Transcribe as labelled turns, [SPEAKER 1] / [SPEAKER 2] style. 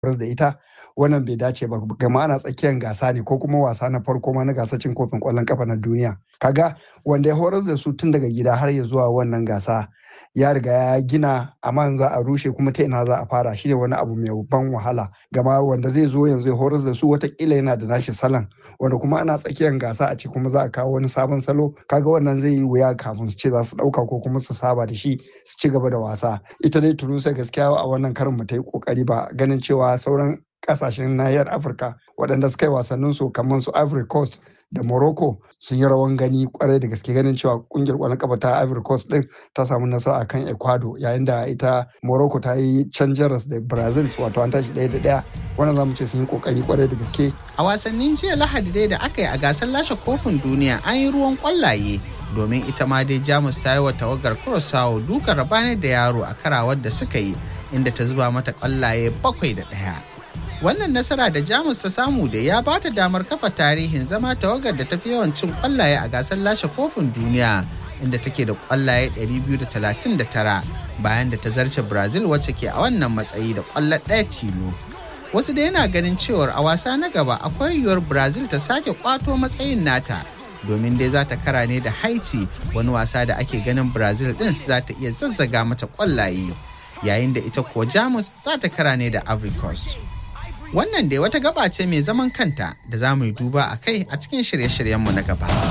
[SPEAKER 1] da ita wannan bai dace ba gama ana tsakiyar gasa ne ko kuma wasa na farko ma na gasar cin kofin kwallon kafa na duniya kaga wanda ya horar da su tun daga gida har ya zuwa wannan gasa ya riga ya gina amma za a rushe kuma ta ina za a fara shine wani abu mai ban wahala gama wanda zai zo yanzu ya horar da su watakila yana da nashi salon wanda kuma ana tsakiyar gasa a ce kuma za a kawo wani sabon salo kaga wannan zai yi wuya kafin su ce za su dauka ko kuma su saba da shi su ci gaba da wasa ita dai tunusa gaskiya a wannan karin mu ta yi kokari ba ganin cewa sauran kasashen nahiyar afirka waɗanda suka yi wasannin su kamar su ivory coast da morocco sun yi rawan gani kwarai da gaske ganin cewa kungiyar kwallon kafa ta ivory coast din ta samu nasara akan ecuador yayin da ita morocco ta yi can jaras da brazil wato an tashi ɗaya da ɗaya wannan zamu ce sun yi kokari kwarai da gaske
[SPEAKER 2] a wasannin jiya lahadi dai da aka yi a gasar lashe kofin duniya an yi ruwan kwallaye domin ita ma dai jamus ta yi wa tawagar kurosawa dukan rabanar da yaro a karawar da suka yi inda ta zuba mata kwallaye bakwai da ɗaya wannan nasara da jamus ta samu da ya bata damar kafa tarihin zama tawagar da tafi yawan cin kwallaye a gasar lashe kofin duniya inda take da kwallaye 239 bayan da ta zarce brazil wacce ke a wannan matsayi da kwallo ɗaya tilo wasu da yana ganin cewar a wasa na gaba akwai yiwuwar brazil ta sake kwato matsayin nata domin dai za ta kara ne da haiti wani wasa da ake ganin brazil din za ta iya zazzaga mata kwallaye yayin da ita kuwa jamus za ta kara ne da ivory coast Wannan dai wata gaba ce mai zaman kanta da za mu yi duba a kai a cikin shirye-shiryenmu na gaba.